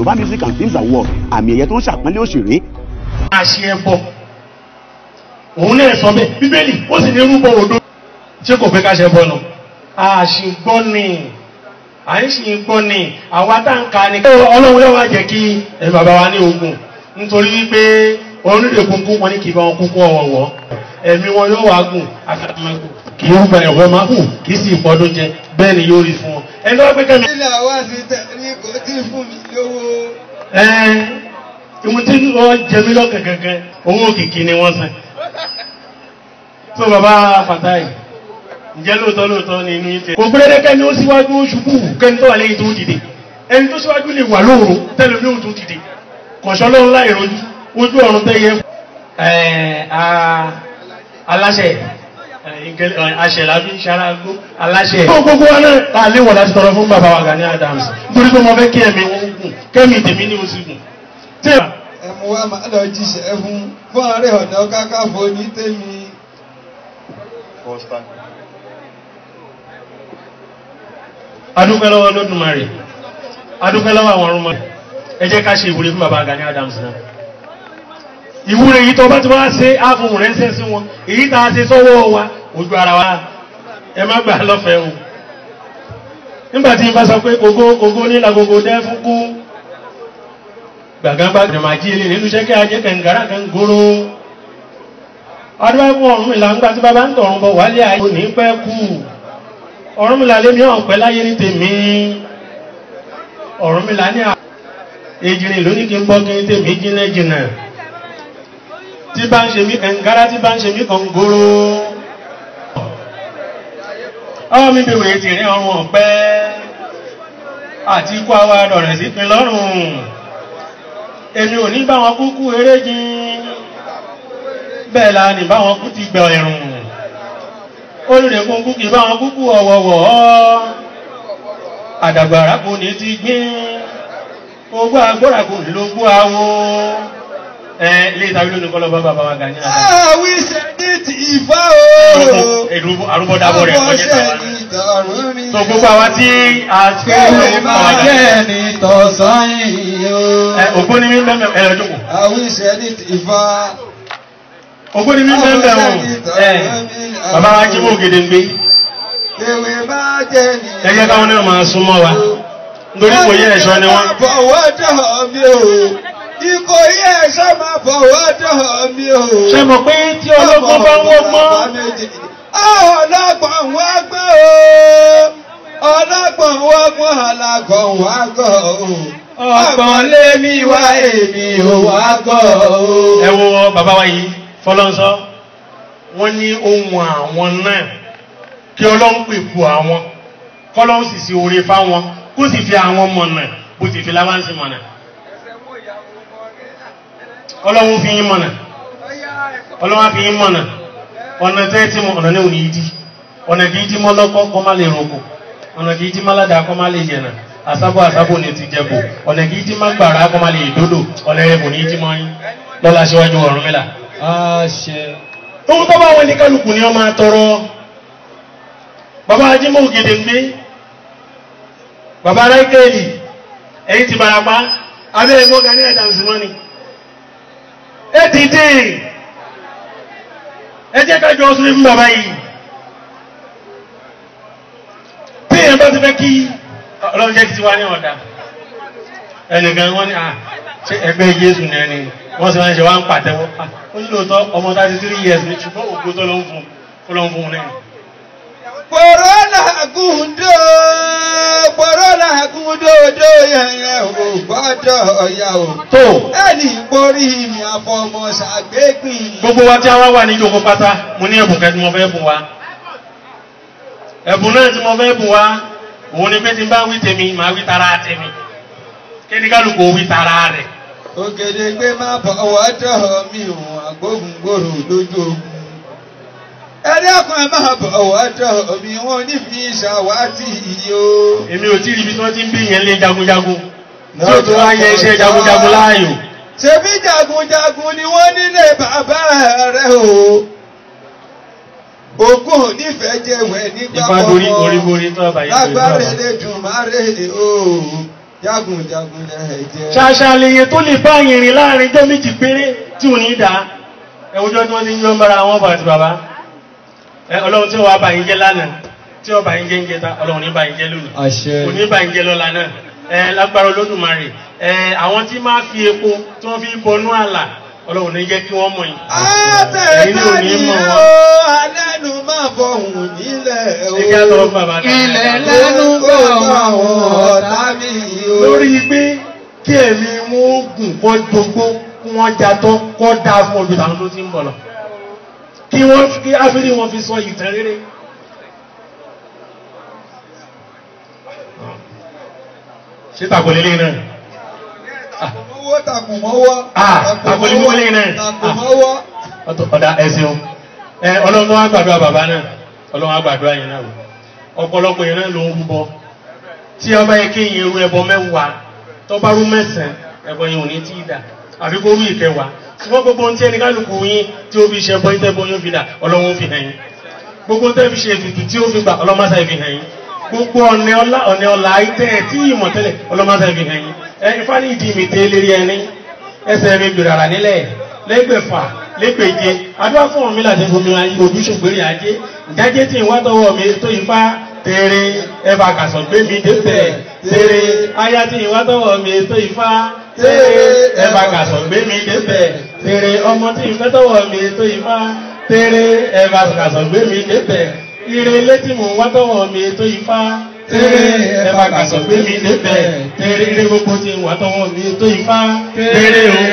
Yorùbá Music and Films Award àmì ẹ̀yẹ tó ń ṣàpọ́nlé òṣèré àṣẹ ẹbọ òun náà sọ bẹ́ẹ̀ bíbélì ó sì ní rúbọ òdo ṣé kò fẹ́ ká ṣe bọ lọ. àṣìgbọ́ ni à ń ṣì gbọ́ ni àwa tá ń ka ni. ọlọ́run yóò wá jẹ́ kí ẹ bàbá wa ní ogun nítorí wípé onílé kúnkún wọn ní kì í bá wọn kúnkún ọ̀wọ̀wọ́ ẹ̀mí wọn yóò wá gùn àtàkùnmẹ́kù kì í rúbọ ẹ̀wọ́ máa gùn kì í sì fọdún jẹ bẹ́ẹ̀ ni yóò rí fún wọn. ẹni tó wá pé kẹ́mi. ilé àwa sì tẹ̀lé kò tí fún mi lówó. ẹ̀ẹ́n ìwọ̀n tí wọ́n jẹ mí lọ́kàn kankan owó kìkì ni wọ́n san tó bàbá Fatai ǹjẹ́ lóòótọ́ lóòótọ́ ni inú ìtẹ́ kò gbẹ́rẹ́ kẹ́ni ó síwájú ṣubú kẹ́ni tó wà lẹ́yìn tó dìde ẹni tó síwájú lè wà lóòrùn tẹ́lẹ̀ ní òtún dìde kọ̀ṣọ́ lọ́run láì rojú ojú ọ̀run tẹ́ yẹ aláṣẹ aṣẹ lábí ṣarágbó aláṣẹ tó gbogbo wa náà ta lé wọ̀ láti tọrọ fún bàbá wa Gani Adams nítorí pé mo fẹ́ kí ẹ̀mí wọn gùn kẹ́mi tèmi ní oṣù gùn ẹ̀mú wa máa lọ jíṣẹ́ fún fún ààrẹ ọ̀nà kákàfọ́ ní tèmi. adúpẹ́ lọ́wọ́ lódùmarè adúpẹ́ lọ́wọ́ àwọn ọrùn mọ́ ẹ jẹ́ ká ṣe ìwúre fún bàbá Gani Adams náà ìwúre yìí tó bá ti wá ṣe áfún rẹ̀ ń sẹ́ sí wọn èyí tá a ṣe sọ́wọ́ wa ojú ara wa ẹ má gbà lọ́fẹ̀ẹ́ o nígbà tí n bá sọ pé gbogbo gbogbo nílà gbogbo dẹ́ fún kú gbàgbàgbà gbàmàjí ilé nínú iṣẹ́ kí ajé kẹngàrà kan góró ọdún ẹgbùn ọ̀run ìlà ńgbà tí bàbá ń tọ̀run bọ̀ wálé ayé ní pẹ́ kú ọ̀run mi lálé mi ọ̀pẹ́ láyé ní tèmi ọ̀run mi lá ní èjìrìn lóní kí n bọ́ kí n tèmi jìnà jìnà tí bá ń ṣe mí kẹngàrà tí bá ń ṣe mí kan góró ọwọ́ mi bèèrè tìrín ọrùn ọ̀pẹ́ àti ikú àwa dọ̀rẹ̀ sí pin lọ́rùn èmi ò ní bá wọn kúkú eré jìn bẹ́ẹ̀ la ní bá wọn kú ti gbẹ̀ ẹ̀rùn olùdẹ̀kùn kú kì bá wọn kúkú ọ̀wọ̀wọ̀ àdàgbàrá kò ní ti gbín ogbó agbóra kò ní ló gbó awo ẹ ilé ìtàwí lónìí kọ́lọ́ bá bàbá wa Gani Adams. àwí sẹ́ni ti ìfá o. àrùbọ̀dàbọ̀ rẹ̀ kọjá tàwa náà tó gbogbo àwa tí a ṣe Kẹ́lẹ́ máa jẹ́ ní tọ̀sán yìí o. ògbóni mi bẹ́ẹ̀ ẹ̀rọ jókòó àwí sẹ́ni ti ìfá. ògbóni mi bẹ́ẹ̀ bẹ́ẹ̀ wọn ẹ̀ bàbá wa jí mọ́ ògèdè ń gbé Kèwé máa jẹ́ ní. ẹgbẹ́ káwọn náà máa súnmọ́ wa nítorí kò yẹ ẹ̀ṣọ́ ni wọ́n. Fọwọ́ dọ̀ mí o. Ikọ̀ yẹ ẹ̀ṣọ́ máa fọwọ́ dọ̀ mí o. ṣe mọ̀ pé tí ọlọ́gbọ́n bá ń wọ́gbọ́n Ọlọ́gbọ̀n wá gbọ́ o. Ọlọ́gbọ̀n wá gbọ́ alágbọ̀n wá gọ̀ o. Ọgbọ̀n lé mi wá èmi ò wá gọ̀ o. ẹ wo bàbá wa yìí fọlọ́nsọ wọ́n ní ohun àwọn náà kí ọlọ́run pè fún àwọn kọ́lọ́run sì sí oore fáwọn kó sì fi àwọn mọ̀nà bó sì fi láwáǹsì mọ̀nà ọlọ́run fi yín mọ̀nà ọlọ́run fi yín mọ̀nà ọ̀nà tẹ́ tí mo ọ̀nà náà ò ní ìdí ọ̀nà kìí tí mọ́ lọ́kọ́ kọ́ má lè roko ọ̀nà kìí tí má ládàá kọ́ má lè yẹ̀nà àsábọ̀ àsábọ̀ ní ti jẹ́bù ọ̀nà kìí tí má gbàrà kọ́ má lè dódò ọ̀nà rẹ̀ kò ní tí mọ́ yín lọ́la síwájú ọ̀run mẹ́la. ohun tó bá wọn ní kálukú ni wọ́n máa tọrọ bàbá ajímọ̀ ògèdè ń gbé bàbá ráìkèèlì ẹ̀yìn ti barapa abẹ́ ẹ̀gbọ́n Gani Adams mọ́ni ẹ ti dé ẹ jẹ́ kájọ ọsùn fún bàbá yìí tí èèyàn bá ti fẹ́ kí ọlọ́run jẹ́ ti wá ní ọ̀dà ẹnìkan wọ́n ní ṣe ẹgbẹ́ Jésù ní ẹni wọ́n sì máa ń ṣe wá ń pàtẹ́wọ́ ó ní lóòótọ́ ọmọ 33 years ní ṣùgbọ́n ògbó tó ló ń fún ó ló ń fún un lẹ́yìn. Kòrónà gúndó, kòrónà gúndó dó yẹnyẹ ò gbọ́dọ̀ ọ̀yà o. tó Ẹni borí mi àfọmọ ṣàgbégbìn. gbogbo wa tí a wá wà ní ìjókòó pátá mo ní ẹ̀bùn kẹ́ tí mo fẹ́ bùn wa ẹ̀bùn náà tí mo fẹ́ bùn wa òun ni pé tí n bá wí tèmi màá wí tara tèmi kí ni kálukú wí tara rẹ̀ Ògèdè gbé má bọ̀wọ́ dọ̀ mí ò àgbóhùngbòrò lójú ogun. Ẹni ọkàn ẹ máa bọ̀wọ́ dọ̀ mí wọn ní fi ṣàwátì yìí o. èmi ò tí ì rí ibi tí wọ́n ti ń bí ìyẹn lé jagunjagun tí ó tún wá yẹ iṣẹ́ jagunjagun láàyò Ṣebí jagunjagun ni wọ́n nílé bàbá rẹ̀ o. Ògùn onífẹ̀ẹ́ jẹ̀wẹ̀ nígbà ìfá dorí orí borí tó ọba yìí Lágbára Elédùmarè o. jagunjagun lẹ̀ jẹ́. ṣàṣàlẹyẹ tó lè bá ìrìn láàrin jẹ́ méjì péré tí ò ní dá ẹwùjọ́ tí wọ́n ti ń yọ́ mọ́ra wọn bá àti bàbá ẹ ọlọ́run tí ó wà bá yín jẹ́ lánàá tí ó bá yín jẹ́ ń jẹta ọlọ́run ní bá yín jẹ́ lónìí àṣẹ. kò ní bá yín jẹ́ lọ́la náà ẹ lágbára olódùmarè ẹ àwọn tí máa fi epo tí wọ́n fi bọnú àlà ọlọ́run ní jẹ́ kí wọ́n mọ̀ yín Ẹ̀yin náà ò ní àtẹ̀tàní mọ̀ ó wọn. alẹ́nu máa fọ̀hún nílẹ̀ o. ẹ jẹ́ lọ bàbá ilẹ̀ lẹ́nu bọ̀ àwọn ọ̀tá mi o. lórí pé kí ẹ̀mí wọn ó gùn kọ́ gbogbo kí wọ́n jatọ́ kọ́ dáa fún ọdún àwọn tó ti ń bọ̀ lọ kí wọ́n kí áfírí wọn fi sọ ìtàn rere ṣé tàkùnlélé náà Takùmọ́wọ́ takùmọ́wọ́. Ah, takùnmọ́wọ́ lẹ́yìn náà. Takùmọ́wọ́. Ọ̀tọ̀- ọ̀dà ẹ̀sìn o ẹ ọlọ́run wá gbàdúrà bàbá náà ọlọ́run wá gbàdúrà yẹn náà wò ọ̀pọ̀lọpọ̀ yẹn náà ló ń rúbọ tí ọba yẹ kí yẹn ru ẹbọ mẹ́wàá tọ́ba rú mẹ́sàn-án ẹbọ yẹn ò ní tí ì dà àfi kó rú ìkẹwàá ṣùgbọ́n gbogbo ohun tí ẹni kálukú yín tí ó fi ṣe ẹbọ yín tẹ́bọ yóò fi dà ọlọ́run fi hàn yín gbogbo ohun tẹ́ fi ṣe ètùtù tí ó fi gbà ọlọ́mọṣà fi hàn yín gbogbo ọ̀nẹ́ ọlá ọ̀nẹ́ ọlá ayítẹ́ ẹ̀ tí ìmọ̀ tẹ́lẹ̀ ọlọ́mọṣà fi hàn yín ẹ ifá ní ìdí mi tẹ́ lérí ẹni ẹsẹ̀ mi gbèrò àrà nílẹ̀ lẹ́gbẹ̀fà lẹ́gbẹ̀je adúlá fún ọ̀mí láti fún mi ayé ojúṣògbèrè ajé ìjájé tí ìwá tọwọ́ mi tó ifá tèrè ẹfà kàsọ̀ gbé mi débẹ̀ tèrè aya tí ìwá tọwọ́ mi tó ifá tèrè ẹfà kàsọ̀ gbé mi débẹ̀ tèrè ọmọ tí ìfẹ́ tọwọ́ mi tó ifá tèrè ẹfà kàsọ̀ gbé mi débẹ̀ ire létí mò ń wá tọwọ́ mi tó ifá tèrè ẹfà kàsọ̀ gbé mi débẹ̀ tèrè ire gbogbo tí ń wá tọwọ́ mi tó ifá tèrè o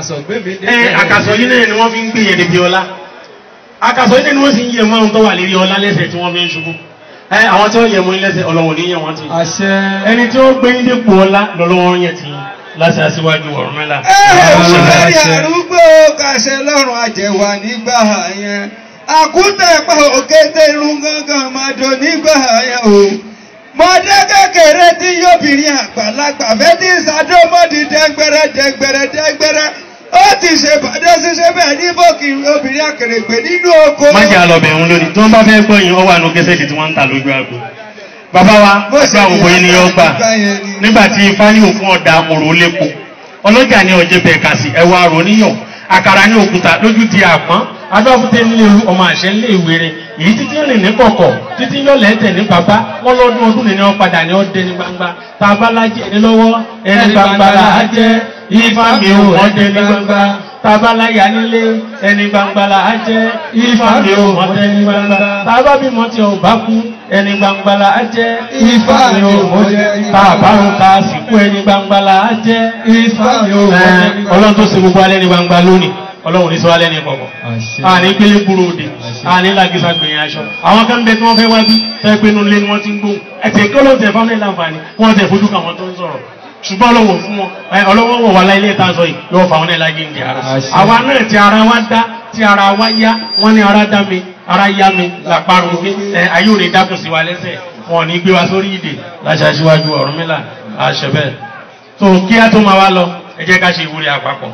ẹ àkàsọ̀ yìí náà ni wọ́n fi ń gbé yẹn débi ọlá àkàsọ̀ yìí náà ni wọ́n sì ń yẹ márùn tó wà lérí ọlá lẹ́sẹ̀ tí wọ́n fi ń ṣubú ẹ àwọn tí wọ́n yẹ mú ní lẹ́sẹ̀ ọlọ́wọ́ ní yẹn wọ́n ti Àṣẹ. ẹni tí ó gbé ní dépò ọlá lọ́lọ́wọ́ yẹn ti láti aṣíwájú ọ̀rọ̀ mẹ́la Ẹ̀ẹ́dẹ̀rẹ̀ arúgbó kàṣẹ lọ́rùn àjẹwà nígbà yẹn. Àkútẹ̀ pa òkété irun gángan máa dò nígbà yẹn o. Mọ̀dé kékeré tí yóbìnrin àgbàlagbà fẹ́ tí ìsàdómọ́dì dẹ́gbẹ̀rẹ́ dẹ́gbẹ̀rẹ́ dẹ́gbẹ̀rẹ́. Ó ti ṣe bàdé ṣiṣẹ́ bẹ́ẹ̀ ní bókì obìnrin àkèrègbè nínú oko. má jẹ́ àlọ́bẹ̀ òun lónìí tí wọ́n bá fẹ́ gbọ́ yín ọwọ́ àánú kẹsẹ̀tì tí wọ́n ń ta lójú àgbo bàbá wa Bó ṣe àgbà ògbó yín ni yóò gbà ìgbà yẹn ni. nígbà tí ifá ní òfin ọ̀dà òrò lépo ọlọ́jà ní ọjẹ́ bẹ̀ẹ̀ kà sí ẹwà àrò níyàn àkàrà ní òkúta lójú di àpọ́n adọ́fúté nílé ewu ọmọ àṣẹ nílé ìwé rẹ̀ èyí títí rìn ní kọ̀kọ̀ títí yọ lẹ́tẹ̀ ní bàbá wọn lọ́dún ọdún nìyẹn wọn padà ní ọdẹ ní gbangba tá a bá lájẹ ní lọ́wọ́ ẹni gbangba là á jẹ́ ifá mi ò ọdẹ ní gbangba tá a bá láyà nílé ẹni gbangba là á jẹ́ ifá mi ò ọdẹ ní gbangba tá a bá bímọ tí ò bá kú ẹni gbangba là á jẹ́ ifá mi ò ọdẹ ní gbangba tá a bá rún ká sìnkú ẹni gbangba là á jẹ́ ifá mi ò ọdẹ ní gbangba ọlọ́run tó ṣe gbogbo alẹ́ ní gbangba lónìí ọlọ́run ní sọ alẹ́ ní kọ̀kọ̀ àní gbélé gbúrò òde àní làgísà gbìyànjú aṣọ àwọn kan bẹ tí wọ́n fẹ́ wá bí fẹ́ pé inú ilé ni wọ́n ti ń gbóhùn ẹ̀tẹ̀ kí ọlọ́run tẹ̀ fáwọn ìlànfààní wọ́n tẹ̀ fojú kà wọ́n tó ń sọ̀rọ̀ ṣùgbọ́n ọlọ́wọ́ fún wọn ẹ, ọlọ́wọ́ wọ̀ wá láyé ìta sọ yìí yóò fà wọn náà láyé ìdí ara Àṣẹ. àwa náà tí ara wa dá tí ara wa yá wọ́n ní ara dá mi ara yá mi làparun mi ẹ ayé ò ní dákun sí wa lẹ́sẹ̀ wọn ò ní gbé wa sórí ìdè láṣà síwájú Ọ̀rúnmìlà àṣẹ bẹ́ẹ̀ tó kí á tó máa wá lọ ẹ jẹ́ ká ṣe ìwúrí àpapọ̀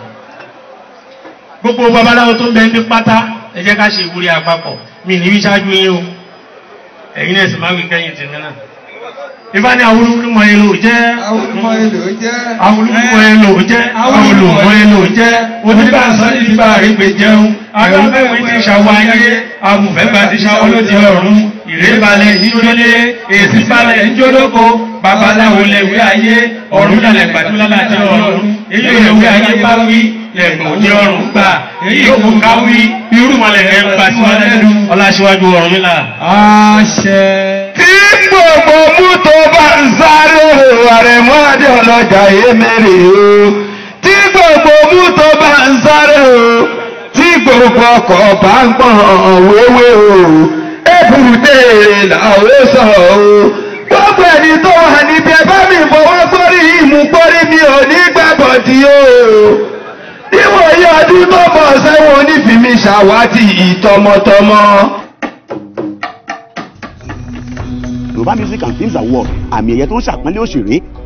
gbogbo babaláwo tó ń bẹ ní pátá ẹ jẹ́ ká ṣe ìwúrí àpapọ̀ mi ní wí ṣáájú yín o ẹ̀yin náà sì máa wí kẹ́yìn tèmi náà ìbá ní àwọn olùmọ̀ èlò jẹ́ Àwọn ọmọ èlò jẹ́. àwọn olùmọ̀ èlò jẹ́ àwọn olùmọ̀ èlò jẹ́ onígbà sọ́ni ti bá rí pé jẹun agbábẹ́wé ti ṣàwọ̀ ayé amùfẹ́gbà ti ṣàwọ̀ lóde ọ̀run ìrẹ́balẹ̀ ìjólé èsì balẹ̀ ìjólóko babaláwo lẹ̀wé ayé ọ̀run lálẹ́ gbàdúrà láti ọ̀run èyí ò lẹ̀wé ayé bá wí lẹ̀gbọ̀n òde ọ̀run gbà èyí ò kò ká wí irúmọlẹ̀ ẹ̀ ń gbà sí wọn lẹ́nu ọláṣíwájú ọ̀run nílà. Àṣẹ. Tí gbogbo mú tó bá ń sáré o, àrẹ̀mọ́ adé ọlọ́jà èmèrè o. Tí gbogbo mú tó bá ń sáré o, tí gbogbo ọkọ̀ bá ń gbọ̀n wéwé o. Ebùdé làwọn sọ o. Gbogbo ẹni tó wà níbi ẹbá mi fọwọ́ sórí ìmú pọ́rí mi ò ní gbàbọ̀dì o. Níwòye ọdún tó bọ̀ sẹ́wọ̀n onífìmí ṣàwátì ìtọmọtọmọ. Yorùbá Music and Films Award àmì ẹ̀yẹ tó ń ṣàpọ́nlé òṣèré